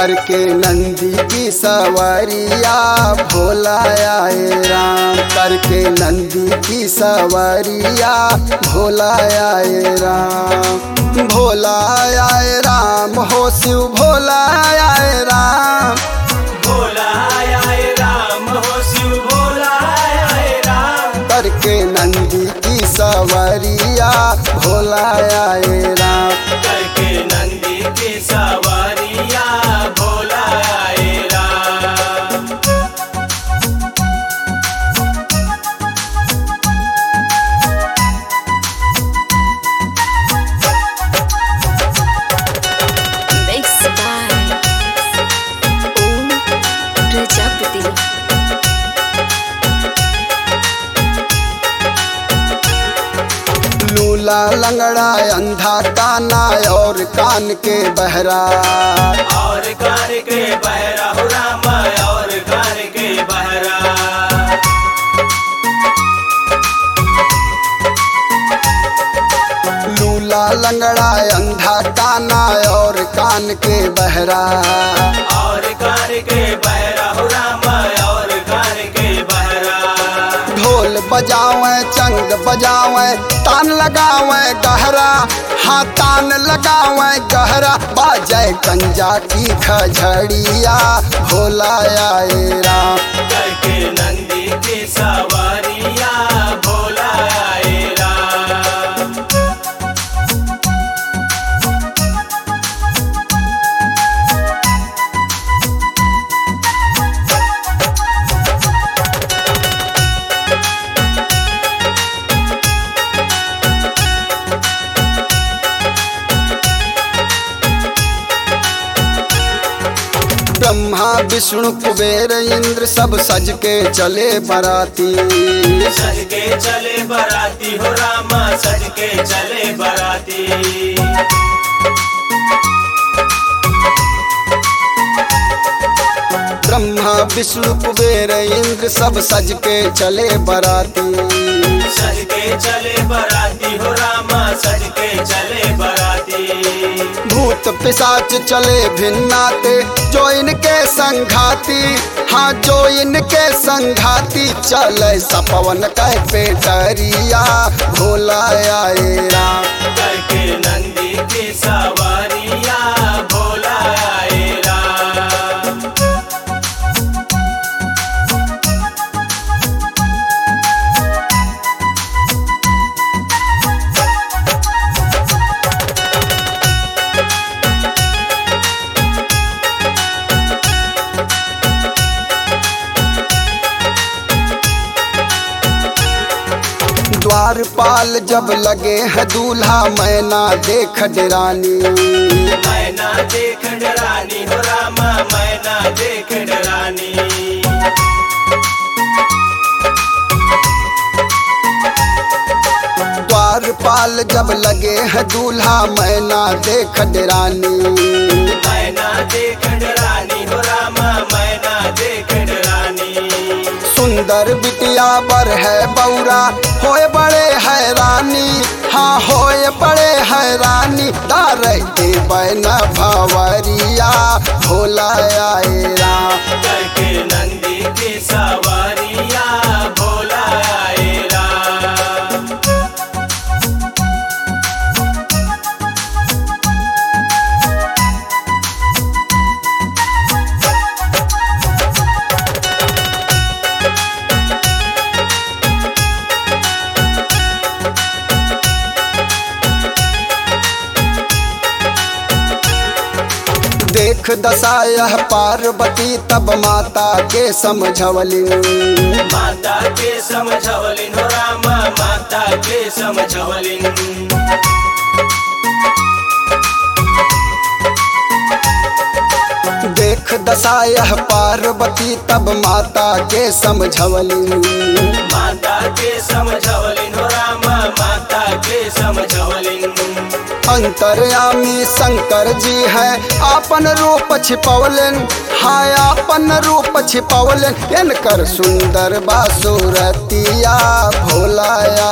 करके नंदी की सवारिया भोला आए राम करके नंदी की सवारिया भोला आए राम भोला आए राम हो शिव भोला आए राम भोला आए राम हो शिव भोला आए राम करके नंदी की सवारिया भोला आए राम करके नंदी की सवारिया भोला आए Ram Mixed by Om Prajapati. लूला लंगड़ा अंधा काना और कान के बहरा और कार के बहरा हो राम और कार के बहरा लूला लंगड़ा अंधा काना और कान के बहरा और कार के बहरा हो राम और कार के बहरा ढोल बजावे चंग बजावे तान लगावे गहरा हाँ तान लगावे गहरा बाजे कंजा की खजड़िया भोला आए राम करके नंदी की सवारिया भोला आए राम ब्रह्मा विष्णु कुबेर इंद्र सब सज के चले बराती सज के चले बराती हो रामा सज के चले बराती ब्रह्मा विष्णु कुबेर इंद्र सब सज के चले बराती सज के चले बराती हो रामा सज के चले बराती भूत पिशाच चले भिन्नाते जो इनके संघाती हाँ जो इनके संघाती चले सपवन कह पेटरिया भोला आए राम करके नंदी की सवारिया भोला आए राम द्वारपाल जब लगे है दूल्हा मैना देख डरानी मैना देख डरानी हो रामा मैना देख डरानी द्वारपाल जब लगे है दूल्हा मैना देख डरानी मैना देख डरानी हो रामा मैना देख डरानी सुंदर बिटिया बर है बौरा होए बड़े हैरानी हाँ होए बड़े हैरानी तारे के बैना भवरिया भोला आए राम करके नंदी की सवारिया भोला आए राम देख दशा यह पार्वती तब माता के समझवली माता के समझवलिन हो रामा माता के समझवलिन देख दशा यह पार्वती तब माता के समझवली माता के समझवलिन हो रामा माता के समझवलिन अंतर्यामी शंकर जी है आपन रूप छिपवलन हाय आपन रूप छिपवलन इनकर सुंदर बासुरतिया भोला